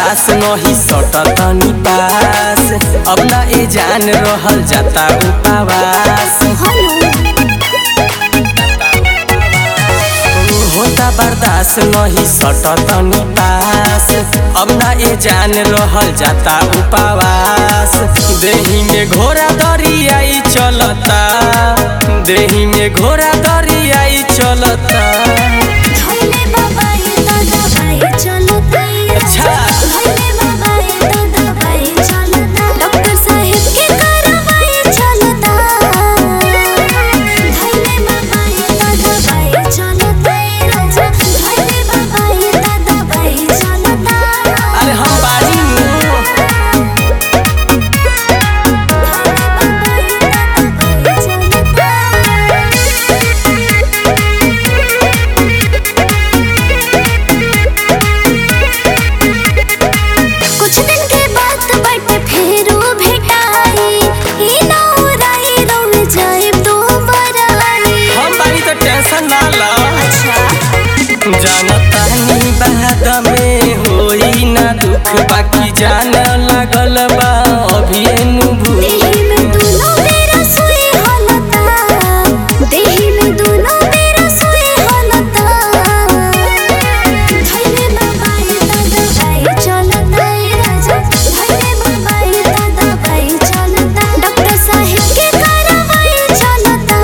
बर्दाश्त नहीं सटतनी पास अब ना ए जान रहल जाता उपवास होता बर्दाश्त नहीं सटतनी पास अब ना ए जान रहल जाता उपवास देही में घोड़ा दरियाई चलता देही में घोड़ा दरियाई चलता धइले बाबा ये दादा भाई चलता अच्छा। धइले बाबा ये दादा भाई चलता डॉक्टर साहब के करवाई चलता धइले बाबा ये दादा भाई चलता राजा धइले बाबा ये दादा भाई चलता अरे हम बानी नु। कुछ दिन के बाद बट फेरो भेटाई ई ना उड़ाई रोल जाए दोबारा हम बानी तो टेंशन ना ला अच्छा जानता नी बाद में होई ना दुख बाकी जान लागल बा अभी नु भूल देही में दोनों मेरा सोए हालता देही में दोनों मेरा सोए हालता धइले बाबा ये दादा भाई चलता राजा धइले बाबा ये दादा भाई चलता डॉक्टर साहब के करवाई चलता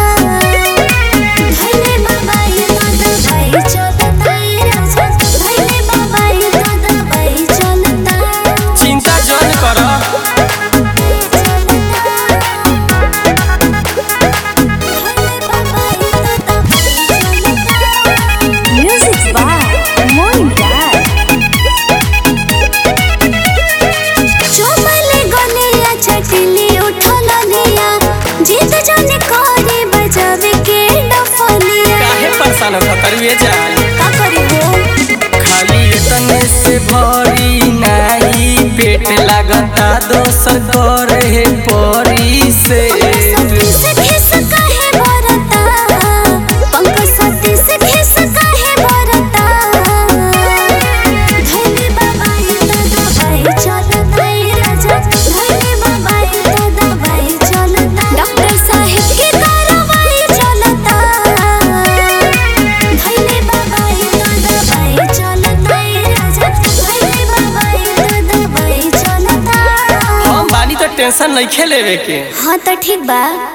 धइले बाबा ये दादा भाई चलता राजा धइले बाबा ये दादा भाई चलता चिंता जन कर Music by Moin Dad. चोमले गलिया चटली उठल लिया जीत जाने करे बजावे के डफलिया काहे परेशान हो करिए जान का करी हो खाली तने से भरी नाही पेट लागता दोसर करे परी से सती से खिस काहे बरता पंख सती से खिस काहे बरता धइले बाबा ये दादा भाई चलता राजा धइले बाबा ये दादा भाई चलता डॉक्टर साहब के करवाई चलता धइले बाबा ये दादा भाई चलता राजा धइले बाबा ये दादा भाई चलता हम बानी तो टेंशन नहीं खेलेवे के हाँ तो ठीक बा